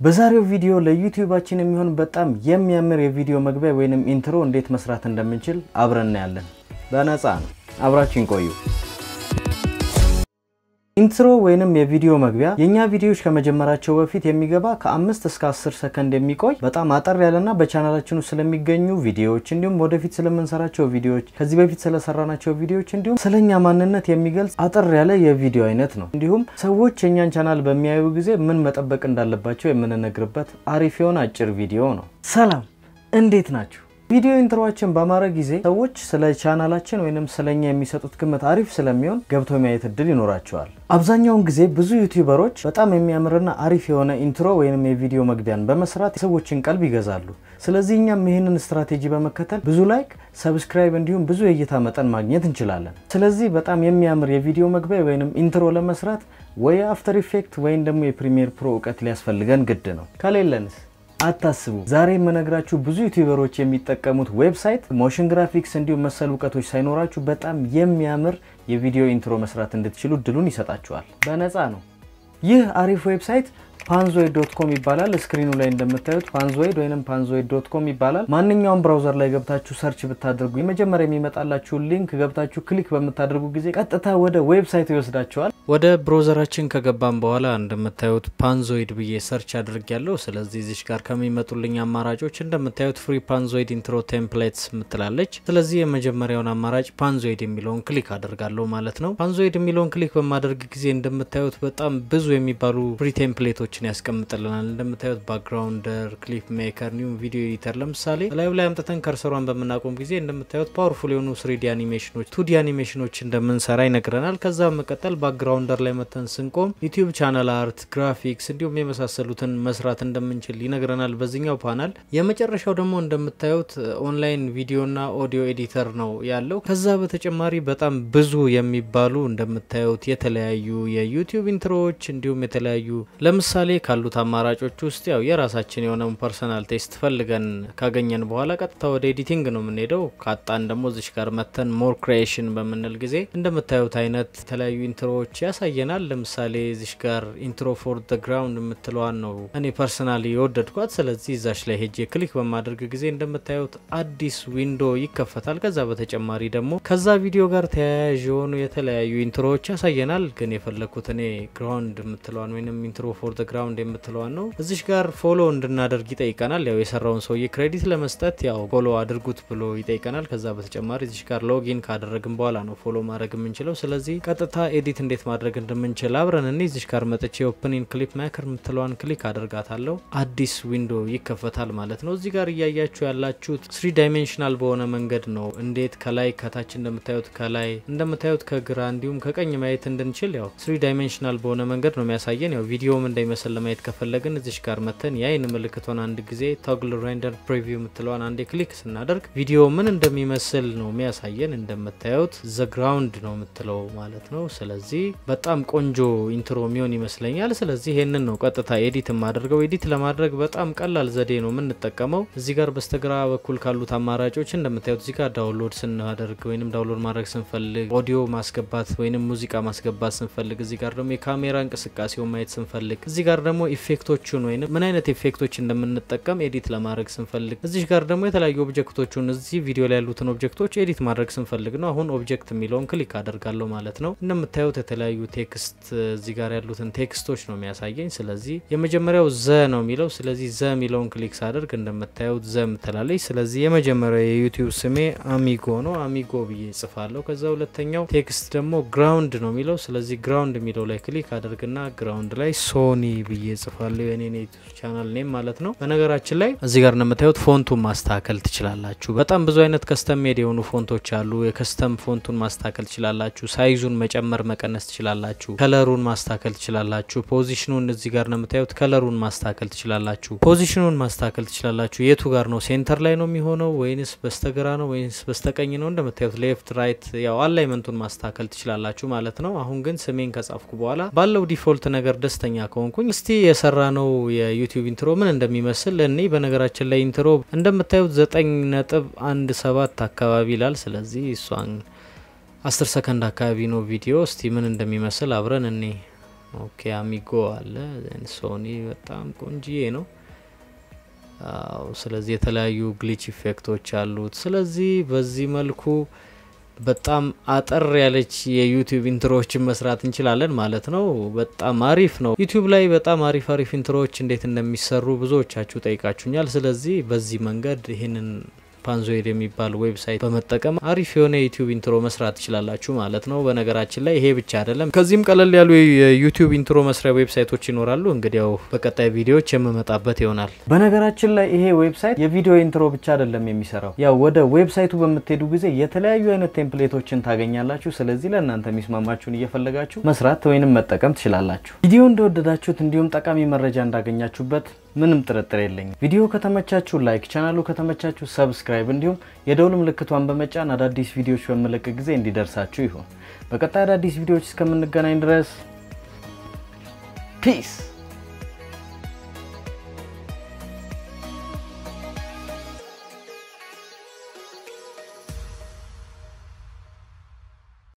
በዛሬው ቪዲዮ ለዩቲዩባችን የሚሆን በጣም የሚያምር የቪዲዮ መግቢያ ወይንም ኢንትሮ እንዴት መስራት እንደምንችል አብረን እናያለን። በነፃ ነው። አብራችን ቆዩ። ኢንትሮ ወይንም የቪዲዮ መግቢያ የእኛ ቪዲዮዎች ከመጀመራቸው በፊት የሚገባ ከአምስት እስከ አስር ሰከንድ የሚቆይ በጣም አጠር ያለና በቻናላችን ውስጥ ስለሚገኙ ቪዲዮዎች እንዲሁም ወደፊት ስለምንሰራቸው ቪዲዮዎች ከዚህ በፊት ስለሰራናቸው ቪዲዮዎች እንዲሁም ስለኛ ማንነት የሚገልጽ አጠር ያለ የቪዲዮ አይነት ነው። እንዲሁም ሰዎች የእኛን ቻናል በሚያዩ ጊዜ ምን መጠበቅ እንዳለባቸው የምንነግርበት አሪፍ የሆነ አጭር ቪዲዮ ነው። ሰላም፣ እንዴት ናችሁ? ቪዲዮ ኢንትሮችን በማድረግ ጊዜ ሰዎች ስለ ቻናላችን ወይንም ስለኛ የሚሰጡት ግምት አሪፍ ስለሚሆን ገብቶ ማየት እድል ይኖራቸዋል። አብዛኛውን ጊዜ ብዙ ዩቲዩበሮች በጣም የሚያምርና አሪፍ የሆነ ኢንትሮ ወይንም የቪዲዮ መግቢያን በመስራት የሰዎችን ቀልብ ይገዛሉ። ስለዚህ እኛም ይህንን ስትራቴጂ በመከተል ብዙ ላይክ፣ ሰብስክራይብ እንዲሁም ብዙ የእይታ መጠን ማግኘት እንችላለን። ስለዚህ በጣም የሚያምር የቪዲዮ መግቢያ ወይንም ኢንትሮ ለመስራት ወይ አፍተር ኢፌክት ወይም ደግሞ የፕሪሚየር ፕሮ እውቀት ሊያስፈልገን ግድ ነው። ከሌለንስ አታስቡ። ዛሬ የምነግራችሁ ብዙ ዩቲዩበሮች የሚጠቀሙት ዌብሳይት ሞሽን ግራፊክስ እንዲሁም መሰል እውቀቶች ሳይኖራችሁ በጣም የሚያምር የቪዲዮ ኢንትሮ መስራት እንድትችሉ እድሉን ይሰጣችኋል። በነፃ ነው። ይህ አሪፍ ዌብሳይት ፓንዞይድ ዶት ኮም ይባላል። ስክሪኑ ላይ እንደምታዩት ፓንዞይድ ወይም ፓንዞይድ ዶት ኮም ይባላል። ማንኛውም ብራውዘር ላይ ገብታችሁ ሰርች ብታደርጉ የመጀመሪያ የሚመጣላችሁን ሊንክ ገብታችሁ ክሊክ በምታደርጉ ጊዜ ቀጥታ ወደ ዌብሳይቱ ይወስዳችኋል። ወደ ብራውዘራችን ከገባን በኋላ እንደምታዩት ፓንዞይድ ብዬ ሰርች አድርግ ያለው። ስለዚህ እዚች ጋር ከሚመጡልኝ አማራጮች እንደምታዩት ፍሪ ፓንዞይድ ኢንትሮ ቴምፕሌትስ ምትላለች። ስለዚህ የመጀመሪያውን አማራጭ ፓንዞይድ የሚለውን ክሊክ አደርጋለሁ ማለት ነው። ፓንዞይድ የሚለውን ክሊክ በማደርግ ጊዜ እንደምታዩት በጣም ብዙ የሚባሉ ፍሪ ቴምፕሌቶች ችን ያስቀምጥልናል። እንደምታዩት ባክግራውንደር፣ ክሊፕ ሜከር እንዲሁም ቪዲዮ ኤዲተር። ለምሳሌ ላዩ ላይ አምጥተን ከርሰሯን በምናቆም ጊዜ እንደምታዩት ፓወርፉል የሆኑ ስሪዲ አኒሜሽኖች፣ ቱዲ አኒሜሽኖች እንደምንሰራ ይነግረናል። ከዛ በመቀጠል ባክግራውንደር ላይ መተን ስንቆም ዩቲዩብ ቻናል አርት፣ ግራፊክስ እንዲሁም የመሳሰሉትን መስራት እንደምንችል ይነግረናል በዚህኛው ፓናል። የመጨረሻው ደግሞ እንደምታዩት ኦንላይን ቪዲዮና ኦዲዮ ኤዲተር ነው ያለው። ከዛ በተጨማሪ በጣም ብዙ የሚባሉ እንደምታዩት የተለያዩ የዩቲዩብ ኢንትሮዎች እንዲሁም የተለያዩ ለምሳሌ ለምሳሌ ካሉት አማራጮች ውስጥ ያው የራሳችን የሆነውን ፐርሰናል ቴስት ፈልገን ካገኘን በኋላ ቀጥታ ወደ ኤዲቲንግ ነው የምንሄደው። ካጣን ደግሞ እዚሽ ጋር መተን ሞር ክሪኤሽን በምንል ጊዜ እንደምታዩት አይነት የተለያዩ ኢንትሮዎች ያሳየናል። ለምሳሌ እዚሽ ጋር ኢንትሮ ፎር ደ ግራውንድ የምትለዋን ነው እኔ ፐርሰናሊ የወደድኳት። ስለዚህ እዛች ላይ ሄጄ ክሊክ በማድረግ ጊዜ እንደምታዩት አዲስ ዊንዶ ይከፈታል። ከዛ በተጨማሪ ደግሞ ከዛ ቪዲዮ ጋር ተያያዥ የሆኑ የተለያዩ ኢንትሮዎች ያሳየናል። ግን የፈለግኩት እኔ ግራውንድ የምትለዋን ወይም ኢንትሮ ፎር ግራውንድ የምትለዋን ነው። እዚሽ ጋር ፎሎ እንድናደርግ ይጠይቀናል። ያው የሰራውን ሰውዬ ክሬዲት ለመስጠት ያው ፎሎ አድርጉት ብሎ ይጠይቀናል። ከዛ በተጨማሪ እዚሽ ጋር ሎጊን ካደረግን በኋላ ነው ፎሎ ማድረግ የምንችለው። ስለዚህ ቀጥታ ኤዲት እንዴት ማድረግ እንደምንችል አብረን እኔ እዚሽ ጋር መጥቼ ኦፕኒን ክሊፕ ሜከር የምትለዋን ክሊክ አደርጋታለሁ። አዲስ ዊንዶ ይከፈታል ማለት ነው። እዚህ ጋር እያያችሁ ያላችሁት ስሪ ዳይሜንሽናል በሆነ መንገድ ነው። እንዴት ከላይ ከታች እንደምታዩት ከላይ እንደምታዩት ከግራ እንዲሁም ከቀኝ ማየት እንድንችል ያው ስሪ ዳይሜንሽናል በሆነ መንገድ ነው የሚያሳየን ያው ቪዲዮም እንዳይመስል ለማየት ከፈለግን እዚሽ ጋር መተን የአይን ምልክቷን አንድ ጊዜ ቶግል ሬንደር ፕሪቪው የምትለዋን አንዴ ክሊክ ስናደርግ ቪዲዮ ምን እንደሚመስል ነው የሚያሳየን። እንደምታዩት ዘ ግራውንድ ነው የምትለው ማለት ነው። ስለዚህ በጣም ቆንጆ ኢንትሮ የሚሆን ይመስለኛል። ስለዚህ ይሄንን ነው ቀጥታ ኤዲት የማደርገው። ኤዲት ለማድረግ በጣም ቀላል ዘዴ ነው የምንጠቀመው። እዚህ ጋር በስተግራ በኩል ካሉት አማራጮች እንደምታዩት እዚህ ጋር ዳውንሎድ ስናደርግ ወይም ዳውንሎድ ማድረግ ስንፈልግ፣ ኦዲዮ ማስገባት ወይም ሙዚቃ ማስገባት ስንፈልግ፣ እዚህ ጋር ደግሞ የካሜራ እንቅስቃሴውን ማየት ስንፈልግ እዚህ ጋር ደግሞ ኢፌክቶቹን ወይም ምን አይነት ኢፌክቶች እንደምንጠቀም ኤዲት ለማድረግ ስንፈልግ እዚህ ጋር ደግሞ የተለያዩ ኦብጀክቶቹን እዚህ ቪዲዮ ላይ ያሉትን ኦብጀክቶች ኤዲት ማድረግ ስንፈልግ ነው። አሁን ኦብጀክት የሚለውን ክሊክ አደርጋለሁ ማለት ነው። እንደምታዩት የተለያዩ ቴክስት እዚህ ጋር ያሉትን ቴክስቶች ነው የሚያሳየኝ። ስለዚህ የመጀመሪያው ዘ ነው የሚለው። ስለዚህ ዘ የሚለውን ክሊክ ሳደርግ እንደምታዩት ዘ ምትላለች። ስለዚህ የመጀመሪያው የዩቲዩብ ስሜ አሚጎ ነው። አሚጎ ብዬ ጽፋለሁ። ከዛ ሁለተኛው ቴክስት ደግሞ ግራውንድ ነው የሚለው። ስለዚህ ግራውንድ የሚለው ላይ ክሊክ አደርግና ግራውንድ ላይ ሶኒ ብዬ ጽፋለሁ የኔን ዩቲዩብ ቻናል ኔም ማለት ነው። በነገራችን ላይ እዚህ ጋር እንደምታዩት ፎንቱን ማስተካከል ትችላላችሁ። በጣም ብዙ አይነት ከስተም ሜድ የሆኑ ፎንቶች አሉ። የከስተም ፎንቱን ማስተካከል ትችላላችሁ። ሳይዙን መጨመር መቀነስ ትችላላችሁ። ከለሩን ማስተካከል ትችላላችሁ። ፖዚሽኑን እዚህ ጋር እንደምታዩት ከለሩን ማስተካከል ትችላላችሁ። ፖዚሽኑን ማስተካከል ትችላላችሁ። የቱ ጋር ነው ሴንተር ላይ ነው የሚሆነው ወይንስ በስተግራ ነው ወይንስ በስተቀኝ ነው? እንደምታዩት ሌፍት ራይት፣ ያው አላይመንቱን ማስተካከል ትችላላችሁ ማለት ነው። አሁን ግን ስሜን ከጻፍኩ በኋላ ባለው ዲፎልት ነገር ደስተኛ ከሆንኩኝ እስቲ የሰራ ነው የዩቲዩብ ኢንትሮ ምን እንደሚመስል እኔ በነገራችን ላይ ኢንትሮ እንደምታዩት ዘጠኝ ነጥብ አንድ ሰባት አካባቢ ይላል። ስለዚህ እሷን አስር ሰከንድ አካባቢ ነው ቪዲዮ። እስቲ ምን እንደሚመስል አብረን እኔ ኦኬ አሚጎ አለ። ሶኒ በጣም ቆንጂዬ ነው። አዎ ስለዚህ የተለያዩ ግሊች ኢፌክቶች አሉት። ስለዚህ በዚህ መልኩ በጣም አጠር ያለች የዩቲዩብ ኢንትሮዎችን መስራት እንችላለን ማለት ነው። በጣም አሪፍ ነው። ዩቲዩብ ላይ በጣም አሪፍ አሪፍ ኢንትሮዎች እንዴት እንደሚሰሩ ብዙዎቻችሁ ጠይቃችሁኛል። ስለዚህ በዚህ መንገድ ይህንን ፓንዞይድ የሚባል ዌብሳይት በመጠቀም አሪፍ የሆነ የዩቲዩብ ኢንትሮ መስራት ትችላላችሁ ማለት ነው። በነገራችን ላይ ይሄ ብቻ አይደለም፣ ከዚህም ቀለል ያሉ የዩቲዩብ ኢንትሮ መስሪያ ዌብሳይቶች ይኖራሉ። እንግዲያው በቀጣይ ቪዲዮዎች የምመጣበት ይሆናል። በነገራችን ላይ ይሄ ዌብሳይት የቪዲዮ ኢንትሮ ብቻ አይደለም የሚሰራው። ያው ወደ ዌብሳይቱ በምትሄዱ ጊዜ የተለያዩ አይነት ቴምፕሌቶችን ታገኛላችሁ። ስለዚህ ለእናንተ የሚስማማችሁን እየፈለጋችሁ መስራት ወይንም መጠቀም ትችላላችሁ። ቪዲዮ እንደወደዳችሁት እንዲሁም ጠቃሚ መረጃ እንዳገኛችሁበት ምንም ጥርጥር የለኝም። ቪዲዮ ከተመቻችሁ ላይክ፣ ቻናሉ ከተመቻችሁ ሰብስክራይብ እንዲሁም የደውል ምልክቷን በመጫን አዳዲስ ቪዲዮዎች በምለቅ ጊዜ እንዲደርሳችሁ ይሁን። በቀጣይ አዳዲስ ቪዲዮዎች እስከምንገናኝ ድረስ ፒስ